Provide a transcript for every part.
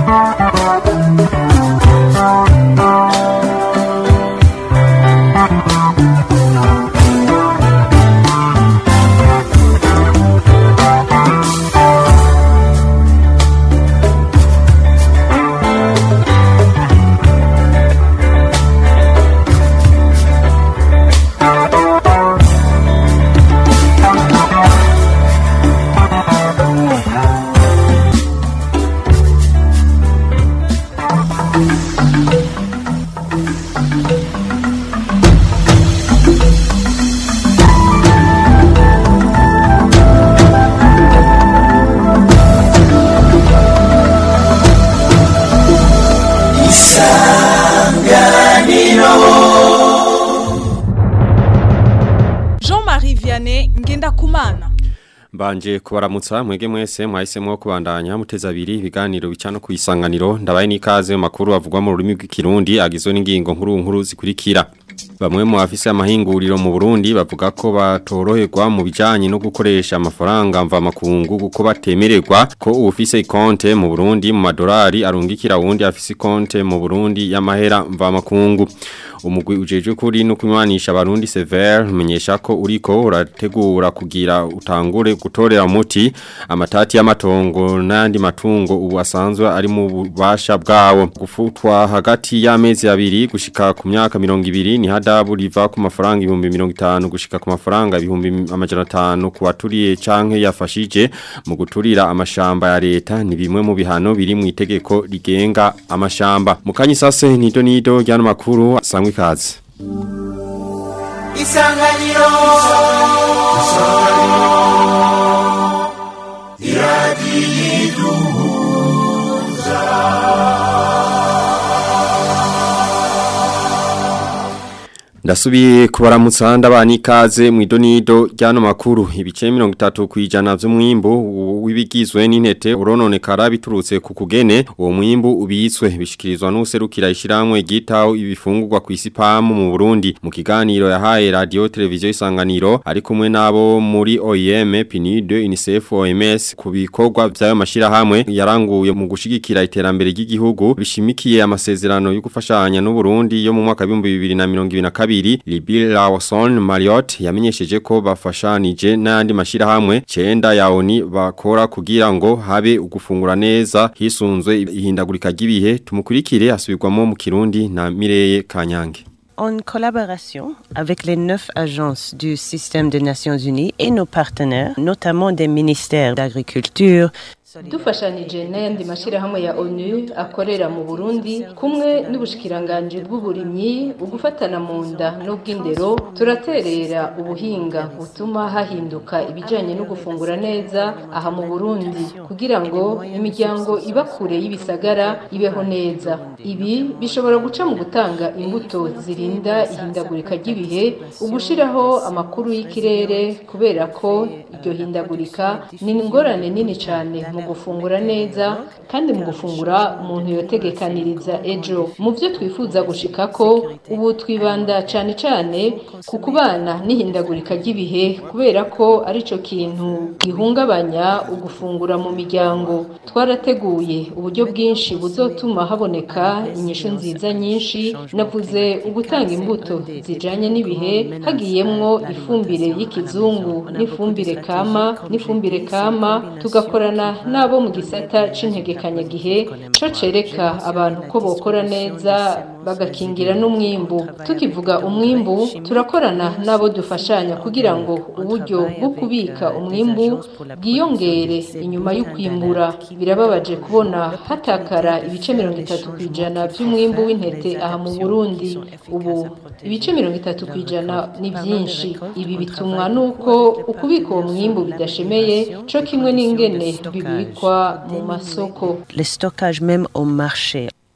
Jean-Marie Vianney Ngendakumana Mbanje kubaramutsa mwege mwese mwahisemo kubandanya muteza abiri ibiganiro bicano ku isanganiro ndabaye n'ikaze mu makuru avugwa mu rurimi rw'ikirundi agizwe n'ingingo nkuru nkuru zikurikira Bamwe mu bafise amahinguriro mu Burundi bavuga ko batoroherwa mu bijanye no gukoresha amafaranga mva makungu kuko batemererwa ko ufise konte mu Burundi mu madolari arungikira wundi afise konte mu Burundi y'amahera mva makungu umugwi ujeje kuri no kunywanisha abarundi Sever umenyesha ko uriko urategura kugira utangure gutorera muti amatati y'amatongo n'andi matungo ubu asanzwe ari mu bubasha bwawo gufutwa hagati y'amezi abiri gushika ku myaka 200 ni hadabu riva ku mafaranga 1050 gushika ku mafaranga 1500 ku baturiye canke yafashije mu guturira amashamba ya leta ni bimwe mu bihano biri mu itegeko rigenga amashamba mukanyi sase nido nido ryano makuru sangwe ikaze Isanganiro Ndasubiye kubaramutsa ndabana ikaze mu idonido ryano makuru ibice 30 kwijana vy'umwimbu wibigizwe n'intete urononekara biturutse ku kugene uwo mwimbu ubitswe bishikirizwa n'userukira ishiramwe gitaho ibifungurwa ku isipamu mu Burundi mu kiganiro yahaye radio televiziyo isanganiro ari kumwe nabo muri OIM PNUD UNICEF OMS ku bikorwa vyayo mashira hamwe yaranguye mu gushigikira iterambere ry'igihugu bishimikiye amasezerano yo gufashanya n'u Burundi yo mu mwaka 2022 kabiri Libi Lawson Marriott yamenyesheje ko bafashanije n'andi mashira hamwe cenda ya ONI bakora kugira ngo habe ugufungura neza hisunzwe ihindagurika ry'ibihe tumukurikire asubirwamo mu Kirundi na Mireye Kanyange En collaboration avec les neuf agences du système des Nations Unies et nos partenaires, notamment des ministères d'agriculture, dufashanije n'ayandi mashyirahamwe ya onu akorera mu burundi kumwe n'ubushikiranganji bw'uburimyi ugufatana mu nda n'ubw'indero turaterera ubuhinga butuma hahinduka ibijyanye no gufungura neza aha mu burundi kugira ngo imiryango iba kure y'ibisagara ibeho neza ibi bishobora guca mu gutanga imbuto zirinda ihindagurika ry'ibihe ugushyiraho amakuru y'ikirere kubera ko iryo hindagurika ni ingorane nini cyane mu gufungura neza kandi mu gufungura umuntu yotegekaniriza ejo mu byo twifuza gushika ko ubu twibanda cyane cyane ku kubana n'ihindagurika ry'ibihe kubera ko arico kintu gihungabanya ugufungura mu miryango twarateguye uburyo bwinshi buzotuma haboneka inyishu nziza nyinshi navuze ugutanga imbuto zijanye n'ibihe hagiyemwo ifumbire y'ikizungu n'ifumbire kama n'ifumbire kama tugakorana n'abo mu gisata c'integekanyagihe co cereka abantu ko bokora neza bagakingira n'umwimbu tukivuga umwimbu turakorana n'abo dufashanya kugira ngo uburyo bwo kubika umwimbu bwiyongere inyuma y'ukwimbura birababaje kubona hatakara ibice mirongo itatu ku ijana by'umwimbu w'intete aha mu burundi ubu ibice mirongo itatu ku ijana ni byinshi ibi bitumwa n'uko ukubika uwo mwimbu bidashemeye co kimwe n'ingene bibikwa mu masoko le stockage même au marché.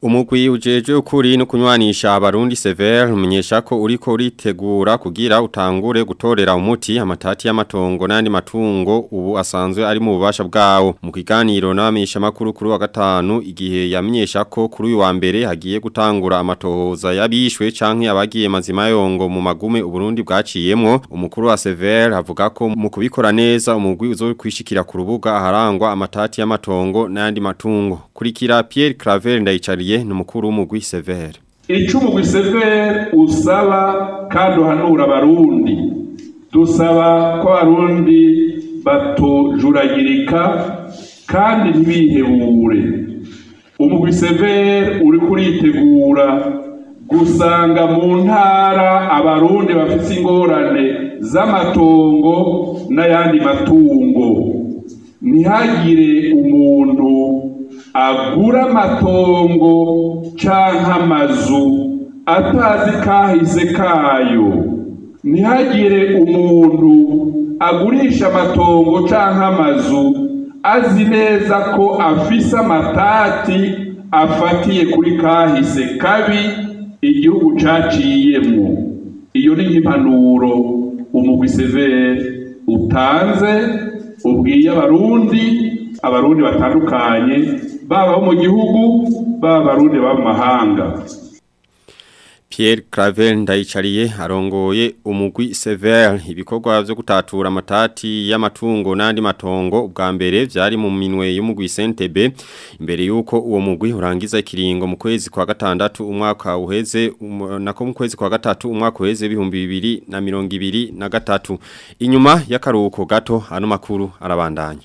Umugwi ujeje ukuri no kunywanisha abarundi Sever umenyesha ko uriko uritegura kugira utangure gutorera umuti amatati y'amatongo n'andi matungo ubu asanzwe ari mu bubasha bwawo mu kiganiro n'abamisha makuru kuri wa gatanu igihe yamenyesha ko kuri uyu wa mbere hagiye gutangura amatohoza yabishwe canke abagiye mazima yongo mu magume uburundi bwaciyemwo umukuru wa Sever avuga ko mu kubikora neza umugwi uzokwishikira ku rubuga aharangwa amatati y'amatongo n'andi matungo kurikira Pierre Claver ndayicariye ni umukuru w'umugwi Sever icyo umugwi Sever usaba kandi uhanura abarundi dusaba ko abarundi batojuragirika kandi ntibihebure umugwi Sever uri kuritegura gusanga mu ntara abarundi bafite ingorane z'amatongo n'ayandi matungo ntihagire umuntu agura amatongo canke amazu atazi kahise kayo ntihagire umuntu agurisha amatongo canke amazu azi neza ko afise amatati afatiye kuri kahise kabi igihugu caciyemwo iyo ni nk'impanuro umugwi severe utanze ubwiye abarundi abarundi batandukanye baba bo mu gihugu baba abarundi baba mu mahanga Pierre Claver ndayicariye arongoye umugwi Sever ibikorwa byo gutatura amatati y'amatungo n'andi matongo ubwa mbere byari mu minwe y'umugwi CNTB imbere yuko uwo mugwi urangiza ikiringo mu kwezi kwa gatandatu umwaka uheze um, nako mu kwezi kwa gatatu umwaka uheze bihumbi bibiri na mirongo ibiri na gatatu inyuma y'akaruhuko gato ano makuru arabandanya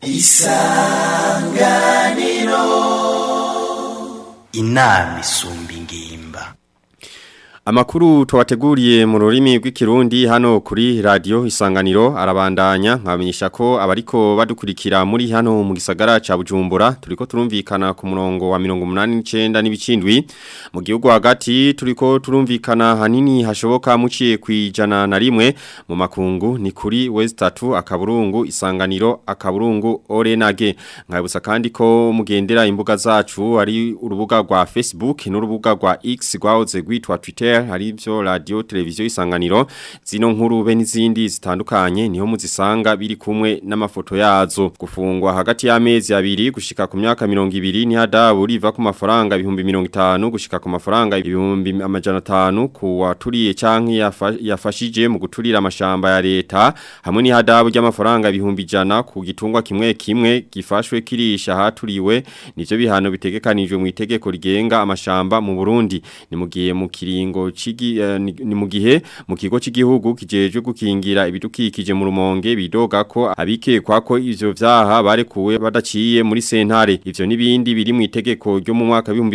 isanganiro inama isumba ingimba Amakuru tuwateguriye mu rurimi rw'ikirundi hano kuri radio isanganiro arabandanya nkamenyesha ko abariko badukurikira muri hano mu gisagara ca Bujumbura turiko turumvikana ku murongo wa 189 n'ibicindwi mu gihugu hagati turiko turumvikana hanini hashoboka muciye kwijana na rimwe mu makungu ni kuri West 3 akaburungu isanganiro akaburungu Orenage nkabusa kandi ko mugendera imbuga zacu ari urubuga rwa Facebook n'urubuga rwa X rwahoze gwitwa Twitter hari byo radio televiziyo isanganiro zino nkuru be n'izindi zitandukanye niho muzisanga biri kumwe n'amafoto yazo gufungwa hagati y'amezi abiri gushika ku myaka 200 ni hadabu riva ku mafaranga ibihumbi 50 gushika ku mafaranga ibihumbi amajana 5 ku waturiye canke yafashije mu guturira amashamba ya leta hamwe ni hadabu ry'amafaranga ibihumbi jana ku gitungwa kimwe kimwe gifashwe kirisha haturiwe nivyo bihano bitegekanijwe mu itegeko rigenga amashamba mu Burundi ni mugiye mu kiringo chigi uh, ni, ni mugihe mu kigo cy'igihugu kijejwe gukingira ibidukikije mu rumonge bidoga ko abikekwa ko ivyo vyaha barekuwe badaciye muri sentare ivyo nibindi biri mu itegeko ryo mu mwaka wa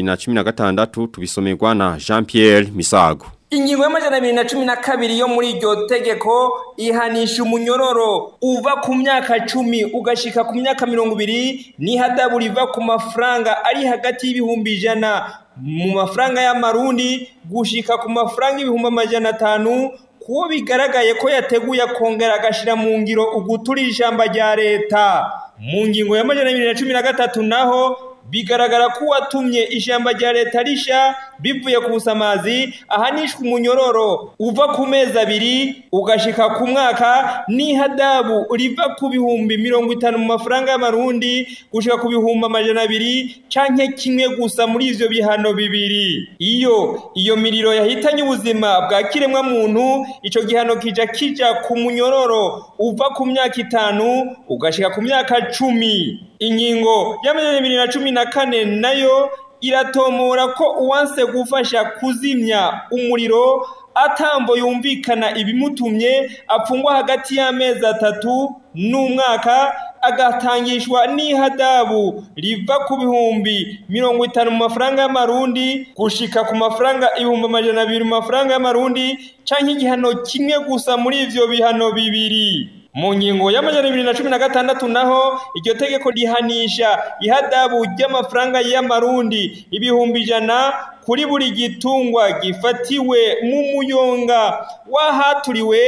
2016 tubisomerwa na Jean Pierre Misago Ingingo y'amajana abiri na cumi na kabiri yo muri iryo tegeko ihanisha umunyororo uva ku myaka cumi ugashika ku myaka mirongo ibiri n'ihadabu riva ku mafaranga ari hagati y'ibihumbi ijana mu mafaranga y'amarundi gushika ku mafaranga ibihumbi amajana atanu kuwo bigaragaye ko yateguye akongera agashira mu ngiro uguturira ishamba rya leta mu ngingo y'amajana abiri na cumi na gatatu naho bigaragara ko uwatumye ishyamba rya leta risha bivuye ku busamazi ahanishwa umunyororo uva ku mezi abiri ugashika ku mwaka n'ihadabu riva ku bihumbi mirongo itanu mu mafaranga y'amarundi gushika ku bihumbi amajana abiri canke kimwe gusa muri ivyo bihano bibiri iyo iyo miriro yahitanye ubuzima bwa kiremwa muntu ico gihano kija kija ku munyororo uva ku myaka itanu ugashika ku myaka cumi ingingo y'amajana abiri na cumi na kane nayo iratomora ko uwanse gufasha kuzimya umuriro atambo yumvikana ibimutumye apfungwa hagati y'amezi atatu n'umwaka agatangishwa n'ihadabu riva ku bihumbi mirongo itanu mu mafaranga y'amarundi gushika ku mafaranga ibihumbi amajana abiri mu mafaranga y'amarundi canke igihano kimwe gusa muri ivyo bihano bibiri mu ngingo y'amajana abiri na cumi na gatandatu naho iryo tegeko rihanisha ihadabu ry'amafaranga y'amarundi ibihumbi ijana kuri buri gitungwa gifatiwe mu muyonga wahaturiwe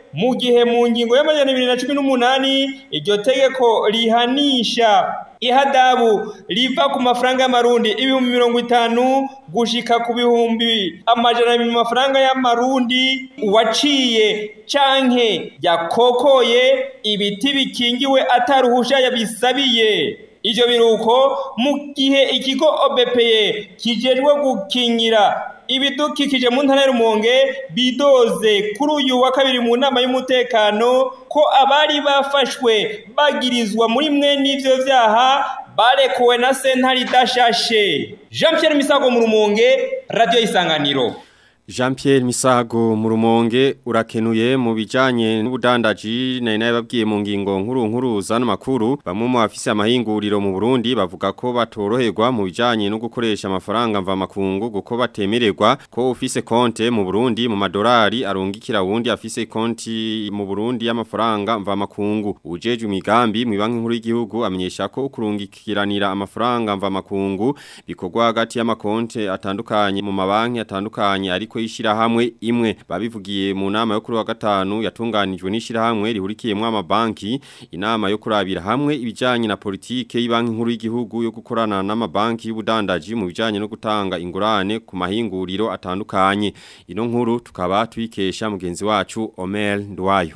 mu gihe mu ngingo y'amajana abiri na cumi n'umunani iryo tegeko rihanisha ihadabu riva ku mafaranga y'amarundi ibihumbi mirongo itanu gushika ku bihumbi amajana abiri mu mafaranga y'amarundi uwaciye canke yakokoye ibiti bikingiwe ataruhusha yabisabiye ivyo biruko mu gihe ikigo OBPE kijejwe gukingira ibidukikije mu ntara y'Rumonge bidoze kuri uyu wa kabiri mu nama y'umutekano ko abari bafashwe bagirizwa muri mwe n'ivyo vyaha barekuwe na sentare idashashe Jean Pierre Misago mu Rumonge Radio Isanganiro Jean Pierre Misago mu rumonge urakenuye mu bijanye n'ubudandaji nari nababwiye mu ngingo nkuru nkuru zano makuru bamwe mu bafise amahinguriro mu Burundi bavuga ko batoroherwa mu bijanye no gukoresha amafaranga mva makungu guko batemererwa ko ufise konte mu Burundi mu madolari arungikira wundi afise konti mu Burundi y'amafaranga mva makungu ujeje imigambi mu banki nkuru y'igihugu amenyesha ko kurungikiranira amafaranga mva makungu bikorwa hagati y'amakonte atandukanye mu mabanki atandukanye ariko y'ishirahamwe imwe babivugiye mu nama yo kuri wa gatanu yatunganijwe n'ishirahamwe rihurikiyemo amabanki inama yo kurabira hamwe ibijanye na politike y'ibanki nkuru y'igihugu yo gukorana n'amabanki y'ubudandaji mu bijanye no gutanga ingurane ku mahinguriro atandukanye ino nkuru tukaba tuyikesha mugenzi wacu Omer Ndwayo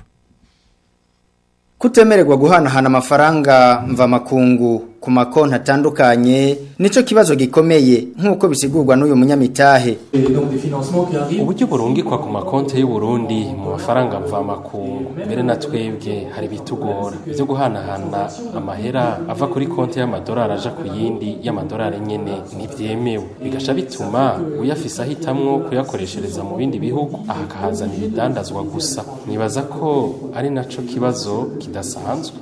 Kutemererwa guhanahana amafaranga mva makungu ku makonti atandukanye nico kibazo gikomeye nk'uko bisigurwa n'uyu munyamitahe uburyo burungikwa ku makonti y'u Burundi mu mafaranga mva makungu mbere na twebwe hari bitugora byo guhanahana amahera ava kuri konti y'amadolari aja ku yindi y'amadolari nyene ntibyemewe bigasha bituma uyafise ahitamwo kuyakoreshereza mu bindi bihugu aha akahazana ibidandazwa gusa nibaza ko ari naco kibazo kidasanzwe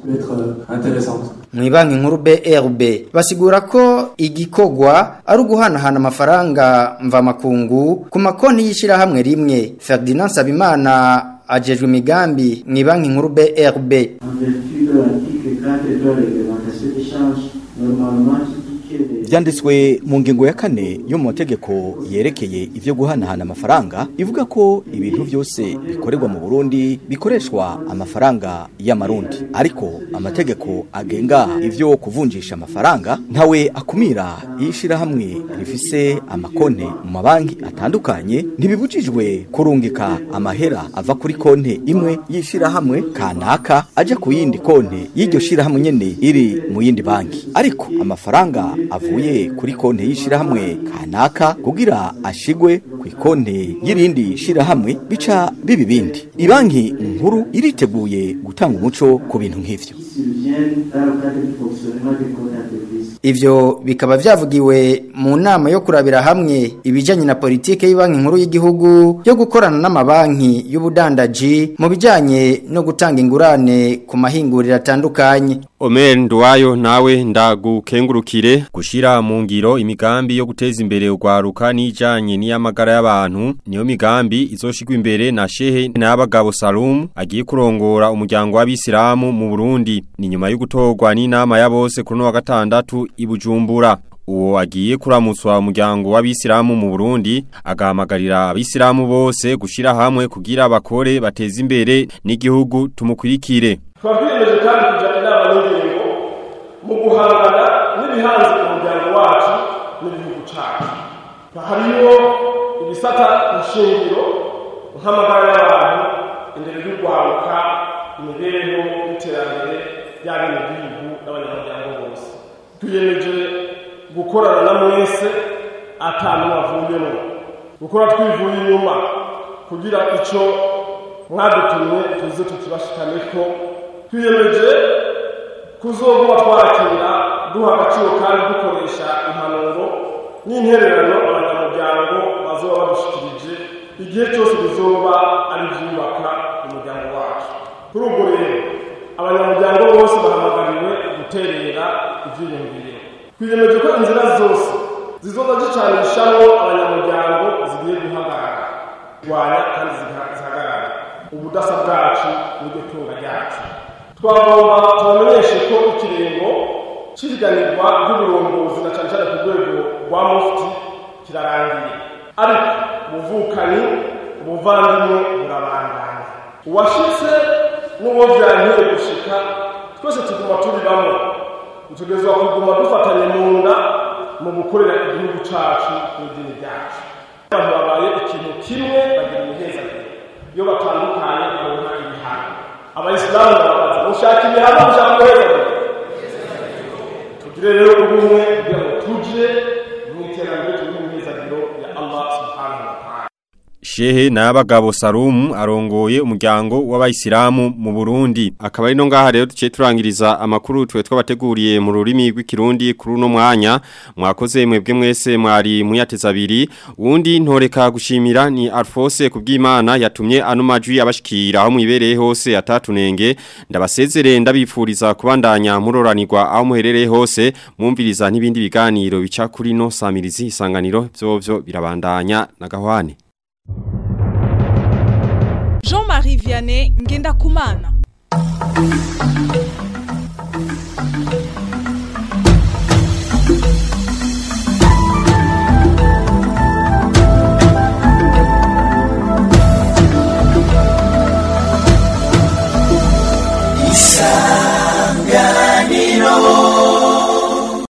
mu banki nkuru BRB basigura ko igikogwa ari uguhanahana amafaranga mva makungu ku makonti y'ishirahamwe rimwe Ferdinand Sabimana ajejwe imigambi mu banki nkuru BRB byanditswe mu ngingo ya kane yo mu mategeko yerekeye ivyo guhanahana amafaranga ivuga ko ibintu byose bikorerwa mu Burundi bikoreshwa amafaranga y'amarundi ariko amategeko agenga ivyo kuvunjisha amafaranga ntawe akumira yishira hamwe rifise amakonte mu mabanki atandukanye ntibibujijwe kurungika amahera ava kuri konte imwe yishira hamwe kanaka aja ku yindi konte y'iryo shira hamwe nyene iri mu yindi banki ariko amafaranga avuye kuri konte y'ishirahamwe kanaka kugira ashigwe ku ikonte y'irindi shirahamwe bica bibi bindi ibanki nkuru iriteguye gutanga umuco ku bintu nk'ivyo Ivyo bikaba vyavugiwe mu nama yo kurabira hamwe ibijanye na politike y'banki nkuru y'igihugu yo gukorana n'amabanki y'ubudandaji mu bijanye no gutanga ingurane ku mahinguriro atandukanye. Omer Ndwayo nawe ndagukengurukire gushira mu ngiro imigambi yo guteza imbere ugwaruka n'ijanye n'iyamagara y'abantu niyo migambi izoshigwa imbere na Shehe n'abagabo Salum agiye kurongora umuryango w'abisilamu mu Burundi ni nyuma yo gutorwa n'inama ya bose kuri no wa gatandatu ibujumbura uwo agiye kuramutswa umuryango w'abisilamu mu Burundi agahamagarira abisilamu bose gushira hamwe kugira bakore bateze imbere n'igihugu tumukurikire twakwiyemeje kandi kujya inama n'ingingo mu guhangana n'ibihanze umuryango wacu n'igihugu cyacu hariyo ibisata ishingiro nk'amagara y'abantu indero y'urwaruka imibereho n'iterambere y'abenegihugu n'abanyamuryango bose twiyemeje gukorana na mwese atanu wavuyemo gukora twivuye inyuma kugira icyo mwadutumye tuze tukibashikaneko twiyemeje kuzoguma twakira duha agaciro kandi dukoresha impanuro n'intererano abanyamuryango bazoba badushikirije igihe cyose bizoba ari ibyubaka umuryango wacu kuri ubwo rero abanyamuryango bose bahamagariwe guterera ibyiyumviro twiyemeje ko inzira zose zizoza zicanishamo abanyamuryango zigiye guhagarara kurwanya kandi zihagarara ubudasa bwacu n'iryo tunga ryacu twagomba tubamenyeshe ko ikiringo cy'ihiganirwa ry'uburongozi na cyane cyane ku rwego rwa mufti kirarangiye ariko ubuvukanyi ubuvandimwe burabandanya uwashitse n'uwo vyankiye gushika twese tuguma turi bamwe dutegerezwa kuguma dufatanye mu nda mu gukorera igihugu cacu n'idini ryacu abantu babaye ikintu kimwe bagira imihezagiro iyo batandukanye babona ibihano abayisilamu barabaza mushaka ibihano mushaka guhezagiro tugire rero ubumwe kugira ngo tuje mu iterambere turi mu mihezagiro ya allah subhanahu wa ta'ala Shehe Nabagabo Salumu arongoye umuryango w'abayisilamu mu Burundi akaba ari no ngaha rero duciye turangiriza amakuru twe twabateguriye mu rurimi rw'ikirundi kuri uno mwanya mwakoze mwebwe mwese mwari muyateza abiri uwundi ntoreka gushimira ni Alphonse kubw'Imana yatumye ano majwi abashikira aho mwibereye hose atatunenge ndabasezerere ndabifuriza kubandanya muroranirwa aho muherereye hose mwumviriza n'ibindi biganiro bica kuri no samirizi isanganiro byovyo birabandanya na gahwane Jean-Marie Vianney Ngenda Kumana